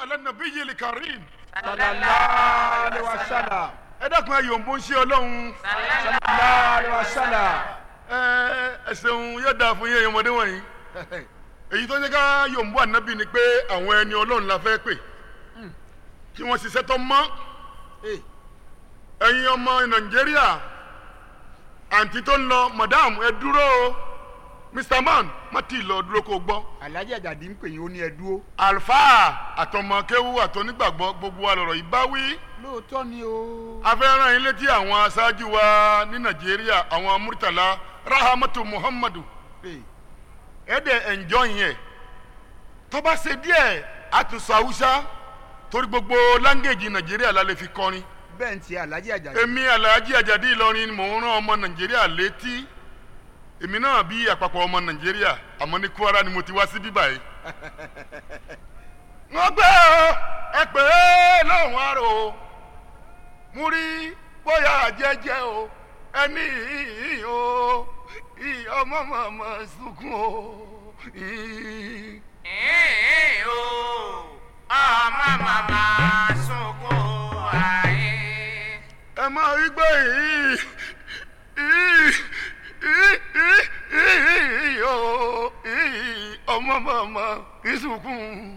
ala nabiyyil karim. sallallahu alaihi wasallam ẹ dákun ẹ yòǹbó ń ṣe ọlọ́run. sallallahu alaihi wasallam ẹ ẹ ṣeun yóò dáa fún yín ọmọdé wọ̀nyí. èyí tó ń jẹ́ ká yòǹbó ànábì ni pé àwọn ẹni ọlọ́run la fẹ́ pè. kí wọ́n ṣiṣẹ́ tó mọ́. Eh, ẹ̀yin ọmọ nàìjíríà àǹtí tó ń lọ madam ẹ dúró o mr man má ti lọ dúró kó gbọ́. alhaji ajadi ń pè yín ó ní ẹ dúró alfa àtọmọkéwu àtọnígbàgbọ́ gbogbo wa lọ̀rọ̀ yìí bá wí. lóòótọ́ ni o a fẹ́ rán yín létí àwọn aṣáájú wa ní nàìjíríà àwọn murtala rahamatu muhammadu Eh, ẹ dẹ̀ ẹ̀njọ́ yẹn tó bá ṣe díẹ̀ àtúnṣe haúsá torí gbogbo láńgèjì nàìjíríà la lè fi kọrin bẹ́ẹ̀ ń tiẹ̀ alhaji ajadi èmi alhaji ajadi ìlọrin mò ń rán ọmọ nàìjíríà létí èmi náà bí àpapọ̀ ọmọ nàìjíríà àmọ́ ní kwara ni mo ti wá sí bíbá yìí. wọ́n gbé ọ ẹ pè é lóhùn àrò mú rí bóyá jẹ́jẹ́ o ẹni yìí o ì- ọmọ màmá sunkún o. ì- Ee o, ọmọ màmá sunkún ayé. ẹ máa rí gbé yìí yìí yìí yìí yìí o yìí ọmọ màmá ìsùnkún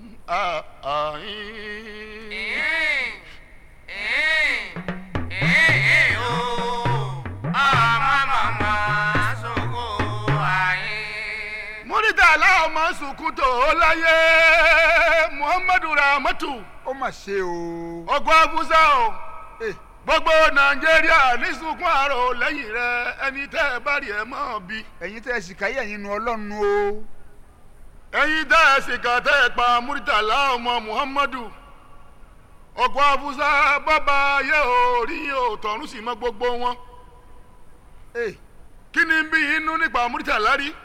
àyìn. Ee, ee, ee o, ọmọ màmá sunkún ayé. múrítà aláwọ̀ sunkún tó láyé muhammadu rahmatu ó mà ṣe o ọgbọ́n abusa o Eh, gbogbo nàìjíríà ní sunkún àrò lẹ́yìn rẹ ẹni tẹ́ ẹ bá rí ẹ mọ́ bí. ẹ̀yin tẹ́ ẹ sì káyé ẹ̀yin nu ọlọ́run o ẹ̀yin tẹ́ ẹ sì kà tẹ́ ẹ pa múrítàlá ọmọ muhammadu ọkọ̀ afusa bàbá ayé ò rí o tọ̀run sì mọ gbogbo wọn Eh, kí ni bí inú nípa múrítàlá rí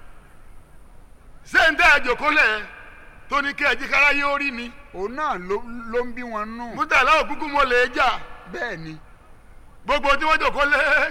ṣé ń tẹ́ ẹ jòkólẹ̀ tó ní kí ẹjí kára yóò rí ni òun náà ló ló ń bí wọn nù múrítàlá òkúkú mo lè jà bẹ́ẹ̀ ni gbogbo tí wọ́n jòkólẹ̀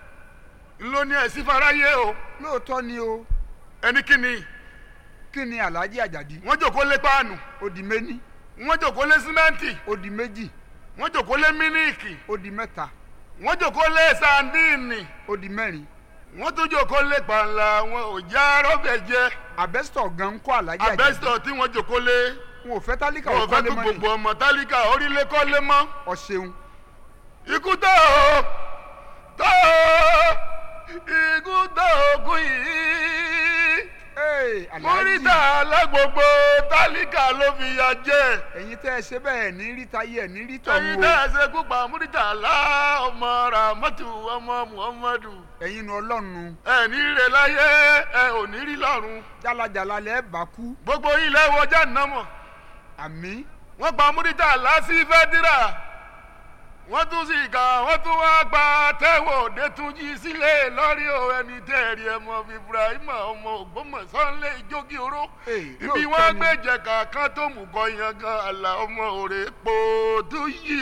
ló ní ẹ̀sìn faráyé o lóòótọ́ ni o ẹni kí ni kí ni alhaji ajadi wọ́n jòkólẹ̀ páànù ó di méní wọ́n jòkólẹ̀ símẹ́ǹtì ó di méjì wọ́n jòkólẹ̀ mílíìkì ó di mẹ́ta wọ́n jòkólẹ̀ sandíìnì ó di mẹ́rin wọ́n tún jòkólẹ̀ pàǹlà wọn ò já rọ́bẹ̀ jẹ abẹ́sítọ̀ gan ń kọ́ alhaji ajadi abẹ́sítọ̀ tí wọ́n jòkólẹ̀ wọn ò fẹ́ tálíkà wọn ò ò fẹ́ kọ́lé kó mọ́ gbogbo ni ọmọ tálíkà orílẹ̀ kọ́lé mọ́ ọ̀ṣẹ̀un ikú tó o tó o ikú tó o kú yìí Ee, alhaji múrítà alágbogbo tálíkà ló fi ya jẹ ẹ̀yin tẹ́ ẹ ṣe bẹ́ẹ̀ ní rí táyé ẹ̀ ní rí ẹyin tọ̀hún o tẹ́ ẹ ṣe kú pa múrítà lá ọmọ ramatu ọmọ muhammadu ẹ̀yin nu ọlọ́run ẹ ní rẹ láyé ẹ ò ní rí lọ́run jálajàla lẹ́ bá kú gbogbo ilẹ̀ wọjá nàmọ̀ àmì wọ́n pa múrítà lásì fẹ́dírà wọ́n tún sì kà wọ́n tún wá gba tẹ́wọ̀ òdetúnjì sílẹ̀ lórí o ẹni tẹ́ẹ̀rí ẹmọ ibrahim ọmọ ògbómọ̀sánlé ìjókì oró Ee, ibi lóòótọ́ wọ́n ni. gbé jẹ̀ka kan tó mú kọ yan gan àlà ọmọ òrè po tó yí.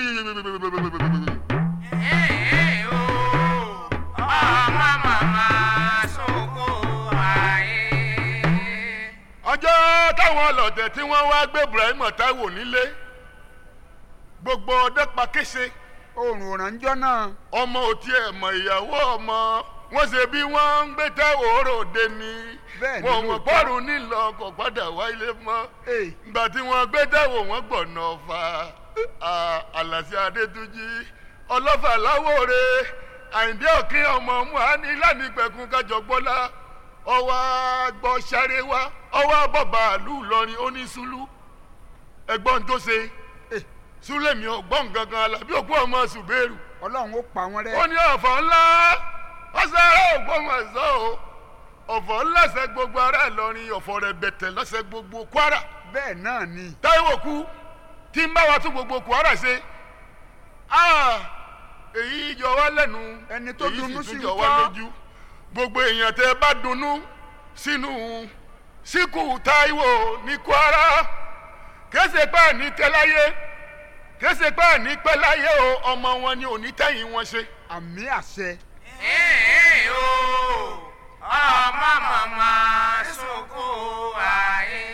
Ee o, ọmọ màmá sunkún ayé. ọjọ́ táwọn ọlọ́tẹ̀ tí wọ́n wá gbé ibrahim táíwò nílé gbogbo ọdẹ pa kése oòrùn òrànjọ́ náà ọmọ òtí ẹ̀ mọ̀ ìyàwó ọmọ wọ́n ṣe bí wọ́n ń gbé táíwò òròde ni Bẹ́ẹ̀ ni wọn mọ̀ lóòótọ́. pọ́ọ̀rùn nílò kò padà wá ilé mọ́ Ee, ìgbà tí wọ́n gbé táíwò wọ́n gbọ̀nà ọ̀fà àlàsí adétúnjì ọlọ́fà láwòrè àyìndé òkè ọmọ muhani lánìpẹ̀kun kájọgbọ́lá ọwọ́ àgbọ̀ sáré wá ọwọ́ àbọ̀bà àlù lọrin oníṣúlù ẹgbọ́n tó ṣe Eh. súlẹ̀mí ọgbọ́n gangan alábí òkú ọmọ ṣùgbẹ́rù ọlọ́run ó pa wọ́n rẹ́ ó ní ọ̀fọ̀ ńlá ọ̀sẹ̀rẹ̀ ògbómọ̀ṣọ́ o ọ̀fọ̀ ńlá ṣe gbogbo ará ìlọrin ọ̀fọ̀ rẹ̀ bẹ̀tẹ̀ lọ́sẹ̀ gbogbo kwara bẹ́ẹ̀ náà ni táíwò kú tí ń bá wa tún gbogbo kwara ṣe Ah, èyí yọ wá lẹ́nu Ẹni tó èyí dunnú sì sí tún yọ ń wá kọ́. lójú gbogbo èèyàn tẹ bá dunnú sínú síkù táíwò ní kwara kése pé ní tẹ́láyé kése pé ní pẹ́láyé o ọmọ wọn ni òní tẹ́yìn wọn ṣe. àmì àṣẹ Ee o, ọmọ màmá sunkún ayé.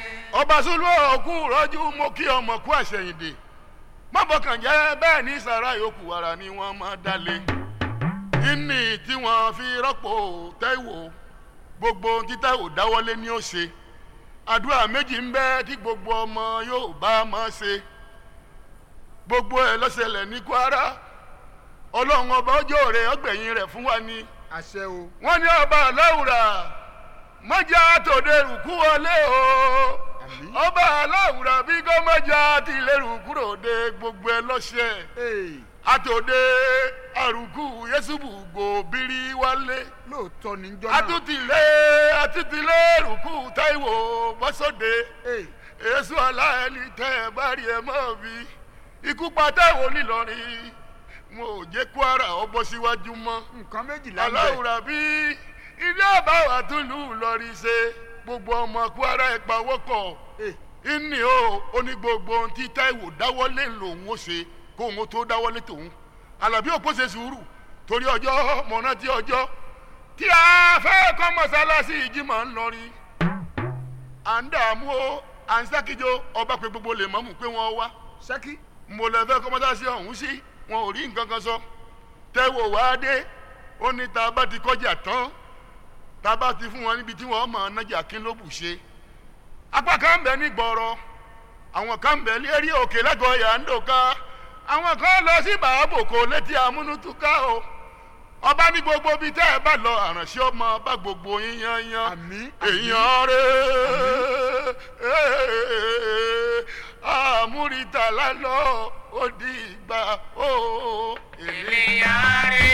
ọba sulu òkú rọ́jú mo kí ọmọ kú àṣẹyìndè mọ́bọ̀kàn jẹ́ bẹ́ẹ̀ ní sàrà yòókù ara ni wọ́n máa dalẹ̀ ìní tí wọ́n fi rọ́pò Táíwò gbogbo ohun tí Táíwò dáwọ́lé ní ó ṣe àdúrà méjì ń bẹ tí gbogbo ọmọ yóò bá máa ṣe gbogbo ẹ̀ ló ṣẹlẹ̀ ní Kwara ọlọ́run ọba ọjọ́ rẹ̀ ọgbẹ̀yìn rẹ̀ fún wa ni àṣẹ o wọ́n ní ọba aláwùrà mọ́jà tòde rùkú wọlé o àmín ọba aláwùrà bí kò mọ́jà tìlẹ̀ rùkúrò de gbogbo ẹ lọ́sẹ̀ ee àtòde àrùkù yẹ́sùbù gòbírí wálé lóòótọ́ ní jọ́ náà àtúntìlẹ̀ àtúntìlẹ̀ rùkú Táíwò bọ́sọ̀dé ee èso aláìní tẹ́ ẹ bá rí ẹ mọ́ bí ikú pa Táíwò nílọrin wọn ò jẹ́ Kwara ọ bọ́ síwájú mọ́ nǹkan méjìlá ń bẹ aláwùrà bí ilé àbáwá tún lù ú lọrí ṣe gbogbo ọmọ Kwara ẹ pawọ́pọ̀ ee ìní o ó ní gbogbo ohun tí Táíwò dáwọ́lé lòun ó ṣe kó òun tó dáwọ́lé tòun Àlàbí òpó ṣe sùúrù torí ọjọ́ mọ̀nà tí ọjọ́ tí a fẹ́ kọ́ mọ́sálásí ìjímọ̀ ńlọrin à ń dààmú o à ń sákìjọ ọba pé gbogbo lè mọ́mù pé wọ́n wá ṣẹ́kí mo lè fẹ́ kọ́ mọ́sálásí ọ̀hún sí wọn ò rí nǹkan kan sọ Táíwò wá dé ó ní tá a bá ti kọjá tán tá a bá ti fún wọn níbi tí wọ́n mọ̀ nájà kí ló bù ṣe apá kan bẹ ní gbọrọ àwọn kan bẹ lérí òkè lẹgọọ yàndòká àwọn kan lọ sí bàábòkò létí amúnútúká o ọba ní gbogbo bíi tẹ́ ẹ bá lọ àránṣẹ́ ọmọ bá gbogbo yín yányán àmín èèyàn rẹ àmúrítà lálọ ó di ìgbà ó ènìyàn rí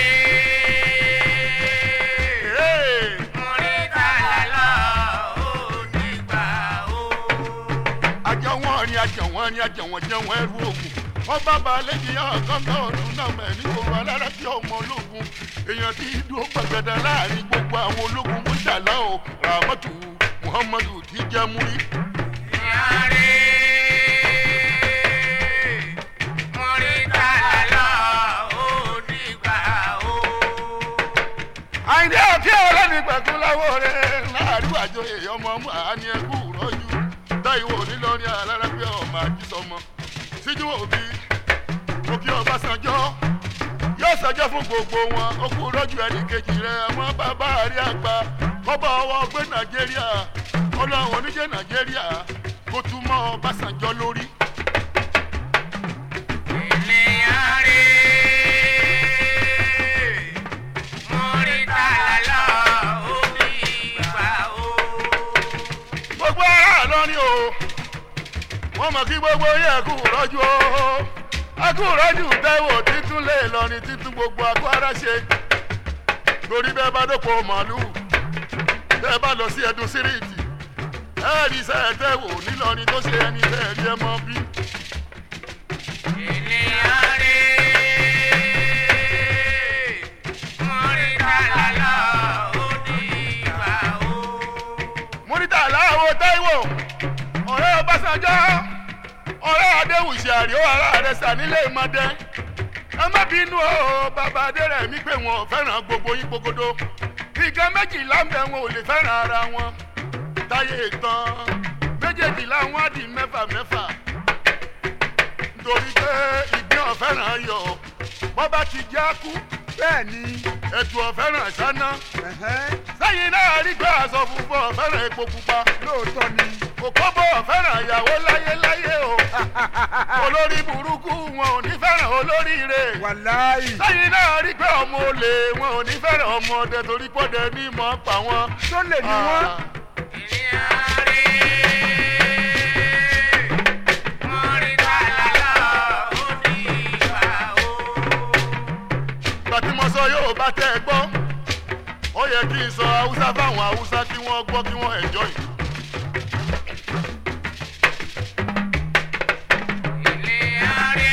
múrítàlá lọ ó dìgbà ó. àjọ wọn ni àjọ wọn ni àjọ wọn jẹ wọn ẹrú ogun wọn bá balẹ̀ di ọ̀gángan ọdún náà mẹ́ ní gbogbo alára tí ọmọ ológun èèyàn ti dúró gbàgàdà láàrin gbogbo àwọn ológun mọ́tàlá o ramatu muhammadu ti jẹ́ múrí. ènìyàn rí múrítàlá lọ ó dìgbà ó. àyìndé òkè ọlọ́ni pẹ̀kú láwọ̀ rẹ̀ láàrin àjọ èèyàn ọmọ ọmọ àání ẹkú rọ́jú Táíwò nílọrin alára bí ọmọ àjísọmọ síjú òbí òkè Ọbásanjọ́ yóò ṣẹjọ́ fún gbogbo wọn ó kú rọ́jú ẹnì kejì rẹ̀ wọ́n bàbá àrí àgbà kọ́bọ̀ ọwọ́ gbé Nàìjíríà ọlọ́run oníjẹ́ Nàìjíríà kó tún mọ́ Ọbásanjọ́ lórí. ènìyàn rí múrítàlá lọ ó dìgbà ó. gbogbo ará lọ́rin o wọ́n mọ̀ kí gbogbo yẹ kú rọ́jú o akú rọ́jú Táíwò títún lè lọ́rin títún gbogbo akú ara ṣe torí bẹ́ẹ̀ bá dóko màálùú bẹ́ẹ̀ bá lọ sí ẹdun síríìtì ẹ̀ẹ́dì sẹ́ẹ̀ Táíwò nílọrin tó ṣe ẹni bẹ́ẹ̀ rí ẹ mọ́ bí. ènìyàn rí múrítàlá lọ ó dìgbà ó. múrítà aláwo Táíwò ọ̀rẹ́ Ọbásanjọ́ ọ̀rẹ́ Adéwùsì àríó ara rẹ̀ sà nílé ìmọ̀dé ẹ má bínú o bàbá Adérẹ̀mí pé wọn ò fẹ́ràn gbogbo yín gbogodo nǹkan méjìlá ń bẹ wọn ò lè fẹ́ràn ara wọn táyé tán méjèèjìlá wọn á di mẹ́fà mẹ́fà nítorí pé ìgbín ọ̀fẹ́ràn yọ bọ́bá ti já kú bẹ́ẹ̀ ni ẹ̀tù ọ̀fẹ́ràn sáná ẹ̀hẹ́n, sẹ́yìn náà rí pé aṣọ funfun ọ̀fẹ́ràn epo pupa lóòótọ́ ni òkóbó fẹ́ràn ìyàwó láyéláyé o olórí burúkú wọn ò ní fẹ́ràn olóríire wàláì sẹ́yìn náà rí pé ọmọ olè wọn ò ní fẹ́ràn ọmọ ọdẹ torí pọ́dẹ ní mọ́ pa wọn. tó lè ní wọ́n ènìyàn rí múrítàlá lọ ó dìgbà ó. gbàtí mo sọ yóò bá tẹ́ ẹ gbọ́ ó yẹ kí n sọ haúsá fáwọn haúsá kí wọ́n gbọ́ kí wọ́n enjoy. ènìyàn rí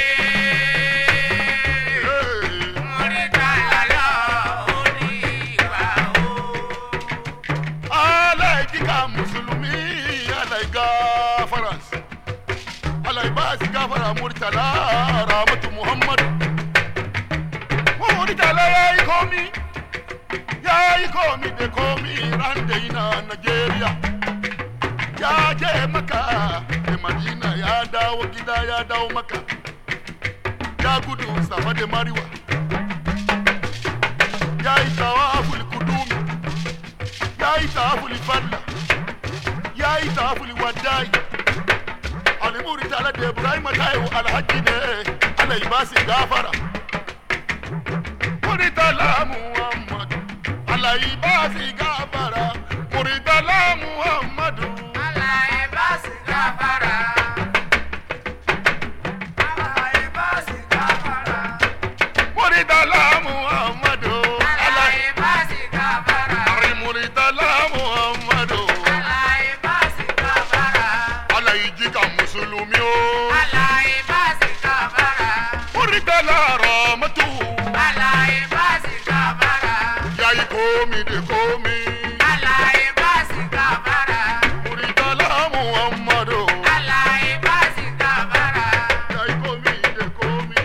Hey. múrítàlá lọ ó dìgbà ó. alaikika musulumi alaiga faras alaibasi gafara murtala ramatu muhammadu wa murtala ya yi komi ya yi komi da komi rande ina nigeria ya je maka da madina ya dawo gida ya dawo maka ya gudu safa da mariwa ya yi tawaful kudumi ya yi tawaful falla ya yi tawaful wadai alimuri tare da ibrahim taiwo alhaji ne ala yi basi gafara muritala muhammadu ala yi basi gafara muritala muhammadu muritala muhammadu ala yi muritala muhammadu ala yi jika musulumi o muritala ramatu ya yi komi de komi muritala muhammadu ya yi komi de komi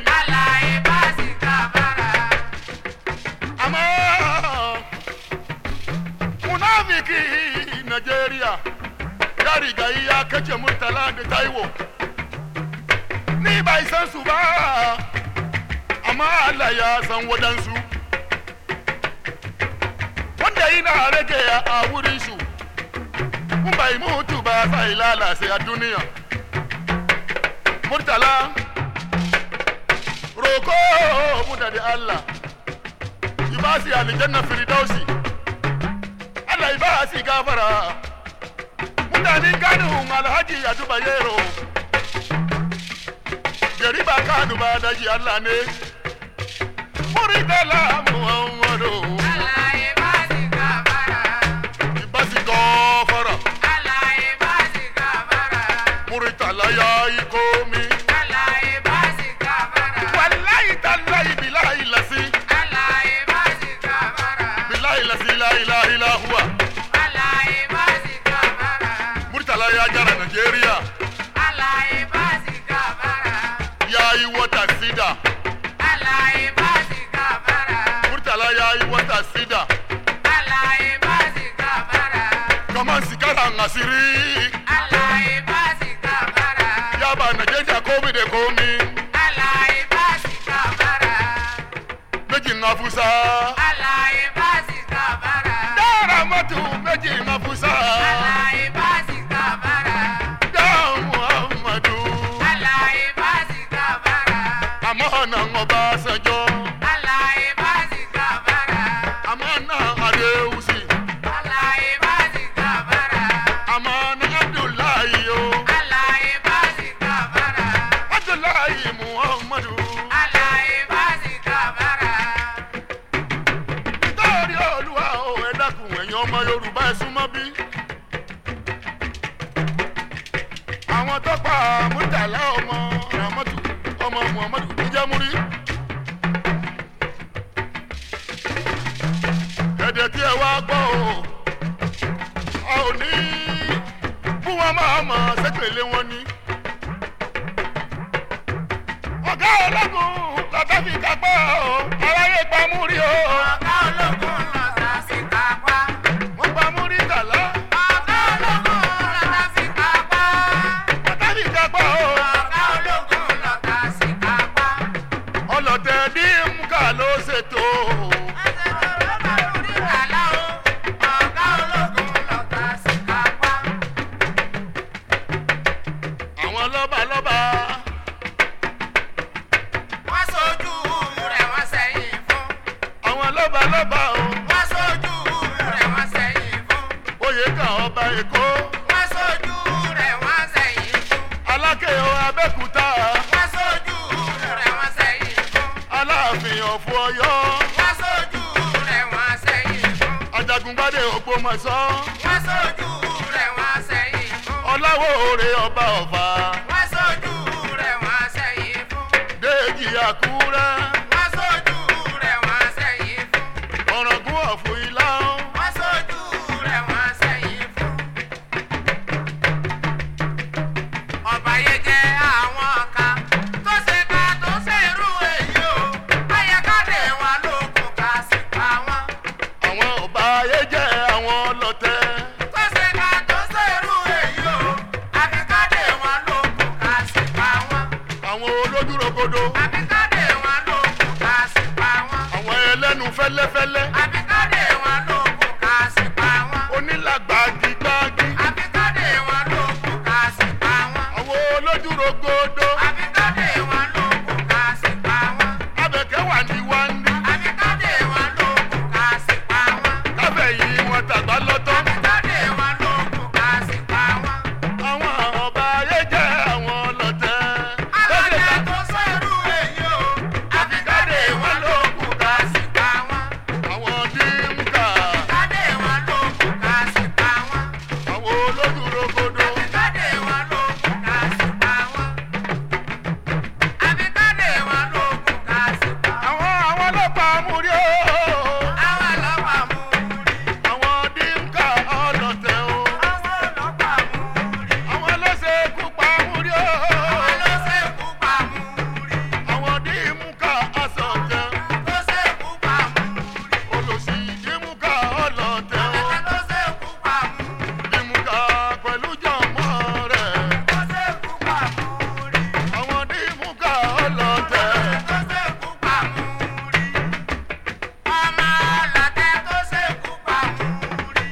amma munafiki Najeriya ya riga ya kace murtala da taiwo ni bai san su ba amma Allah ya san wadansu wanda yana rage a wurin su kun bai mutu ba sai lalace a duniya murtala roko mu da Allah ibasi aljanna firdausi Allah ibasi gafara mutanen ganin alhaji a duba yero gari ba kanu ba daji Allah ne muridala muhammadu ibasi gafara muritala ya yi komi wallahi tallahi bilahi lasi bilahi lasi la ilaha illa huwa murtala ya gyara Najeriya ya yi wata sida murtala ya yi wata sida kamar sikaran asiri ya ba Najeriya komi da komi mijin afusa dara matu mijin afusa da muhammadu amanan obasanjo amanan adeusi amanan abdullahi yo abdullahi muhammadu nítorí olúwa o ẹ dákun ẹ̀yin ọmọ yorùbá ẹ súnmọ́ bí. àwọn tó pa murtala ọmọ ramatu ọmọ muhammadu níjàmúrí. ẹ̀dẹ̀ tí ẹ wá gbọ́ o a ò ní bú wọn máa mọ̀ sẹ́pẹ̀lẹ́ wọn ní. ọ̀gá ọlọ́gun lọ́tọ́ fi kápá o aráyé pa múrí o wọ́n pa múrí tàlá lọ́tọ́ fi kápá o ọlọ́tẹ̀ dínkà ló ṣètò àwọn lọ́ba lọ́ba àwọn lọ́ba lọ́ba o oyè kan ọba èkó alákè o abẹ́kúta aláàfin ọ̀fọ̀ ọ̀yọ́ ajagungbádé ògbómọ̀ṣọ́ ọláwó òrè ọba ọ̀fà déèjì àkúrẹ́ ọ̀ràngún ọ̀fọ̀ ìlà Ọba yẹn jẹ́ àwọn kan tó ṣe ká tó ṣe irú èyí o. Ayẹ̀kádé wọn ló kù ká sí pa wọn. àwọn ọba ayé jẹ́ àwọn ọlọ́tẹ̀ Tó ṣe ká tó ṣe irú rogodo àbíkádé wọn lókun ká sì pa wọ́n. abẹ́kẹ́ wà ní wáńdí àbíkádé wọn lókun ká sì pa wọ́n. káfẹ̀yìn wọn tàgbá lọ́tọ́ àbíkádé wọn lókun ká sì pa wọ́n. àwọn ọba ayé jẹ́ àwọn ọlọ́tẹ̀ alága tó sẹ́rù èyí o àbíkádé wọn lókun ká sì pa wọ́n. àwọn dínkà àbíkádé wọn lókun ká sì pa wọ́n. àwọn olódù rogodo àbíkádé wọn lókun ká sì pa wọ́n. àbíkádé wọn lókun ká sì pa wọ́n. àwọn àwọn ọlọ́pàá múrí o àwọn ọlọ́pàá mú un rí. àwọn dínkà ọlọ́tẹ̀ o àwọn ọlọ́pàá mú un rí. àwọn ẹlẹ́sẹ̀ kúpa múrí o àwọn ló ṣekú pa mú un rí. àwọn dínkà asọ̀tẹ̀ tó ṣekú pa mú un rí. olùsí dínkà ọlọ́tẹ̀ o àbẹ̀kẹ́ tó ṣekú pa mú un rí. dínkà pẹ̀lú jọ̀mọ́ rẹ̀ tó ṣekú pa mú un rí. àwọn dínkà ọlọ́tẹ̀. tó ṣekú pa mú un rí. ọmọ ọlọ́tẹ̀ tó ṣekú pa mú un rí.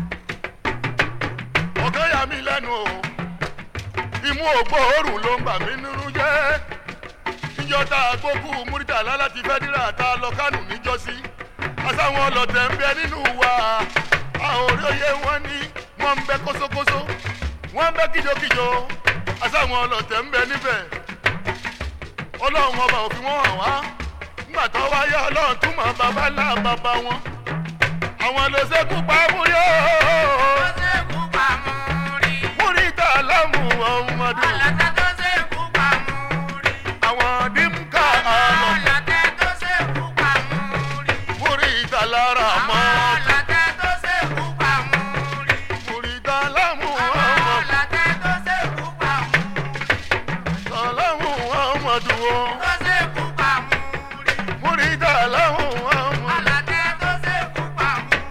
ọ̀gá yà mí lẹ́nu o imú ògbóòórùn ló ń bà mí nínú jẹ́ níjọ́ta gbókù múrítàlá láti fẹ́dírà tá a lọ kánù níjọ́sí àtàwọn ọlọ́tẹ̀ ń bẹ nínú wa àwọn òròyé wọn ní wọ́n ń bẹ kóṣókóṣó wọ́n ń bẹ kíjokíjo àtàwọn ọlọ́tẹ̀ ń bẹ níbẹ̀ ọlọ́run ọba òfin wọn hàn wá nígbà tó wáyé ọlọ́run túmọ̀ bàbá ńlá bàbá wọn àwọn ló ṣekú pa múyó tó ṣekú pa mú un rí. múrítà lámù ọmọdé ọlọ́tẹ̀ tó ṣekú pa mú un rí. àwọn dínkà àlọ́ ọlọ́tẹ̀ tó ṣekú pa mú un rí. múrítà lára mọ́ ọlọ́tẹ̀ tó ṣekú pa mú un rí. múrítà lámù àwọn ọmọ ọlọ́tẹ̀ tó ṣekú pa mú un rí. lámù ọmọdé wo tó ṣekú pa mú un rí. múrítà lámù ọmọ ọlọ́tẹ̀ tó ṣekú pa mú un rí.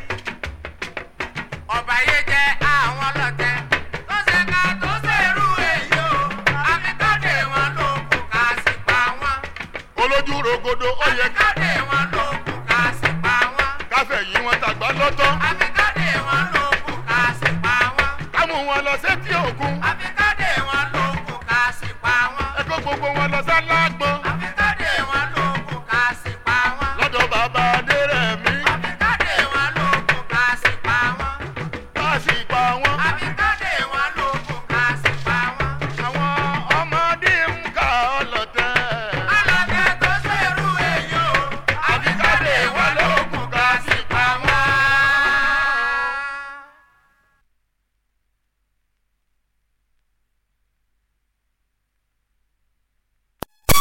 ọba yé jẹ́ àwọn ọlọ́tẹ̀ tó ṣe ká tó ṣerú èyí o àbíkọ́dé wọn ló kù ká sì pa wọ́n. olójú rogodo ó yẹ àbíkọ́dé wọn ló kù ká sì pa wọ́n. káfẹ̀yìn wọn tàgbá lọ́tọ́ àbíkọ́dé wọn ló kù ká sì pa wọ́n. kámú wọn lọ sétí òkun àbíkọ́dé wọn ló kù ká sì pa wọ́n. ẹ̀kọ́ gbogbo wọn lọ sálágbọ́n